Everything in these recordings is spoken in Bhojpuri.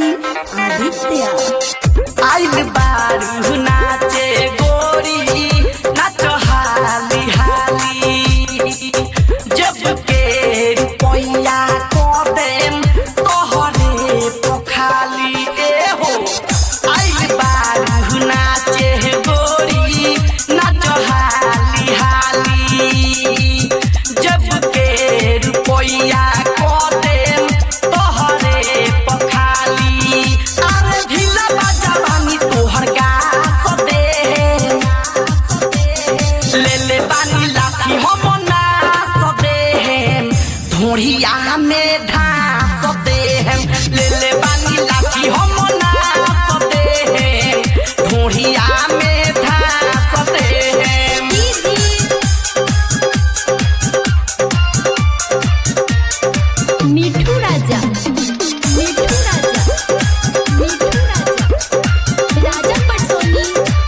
सिंह आदित्य आइल बारू नाचे गोरी नाच हाली हाली जब के रुपैया को देम तोहरे पोखाली ए हो आइल बारू नाचे गोरी नाच हाली हाली जब के रुपैया को देम तोहरे पखाली अरे ढीला बाजावानी तोहर गास दे ले ले बानी लाठी हम नास दे धोड़िया में ढास दे ले ले बानी लाठी हम नास दे धोड़िया में ढास दे मिठू राजा मिठू राजा मिठू राजा राजा पटसोनी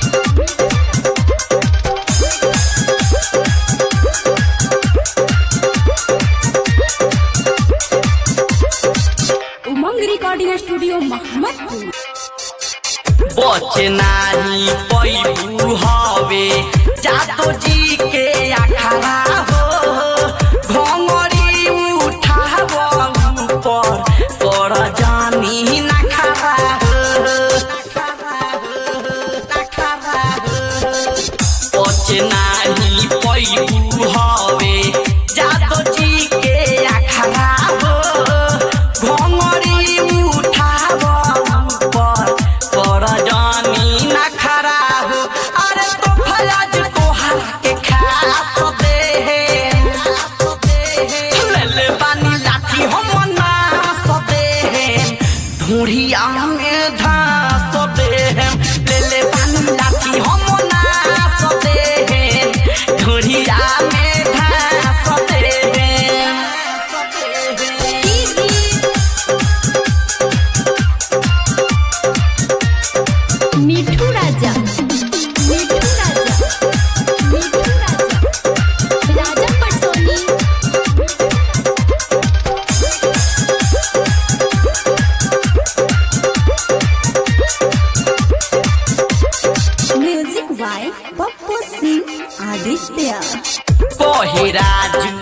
उमंग रिकॉर्डिंग स्टूडियो मोहम्मदपुर बच नाही पैबू हवे जातो जी के अखाड़ा हो घोंगरी उठाव ऊपर कर जानी नखरा बच नाही पैबू हवे जातो जी के अखाड़ा हो घोंगरी उठाव ऊपर कर जानी न खरा हो अरे तो फयाज तोहरा के खास दे ले ले बानी लाठी हम नास दे ढूढ़िया में धास दे ले ले बानी लाठी हम नास दे ढूढ़िया में धास दे मिठू राजा मिठू राजा मिठू राजा राजा पटसोनी म्यूजिक बाय पप्पू सिंह आदित्य पहिराजु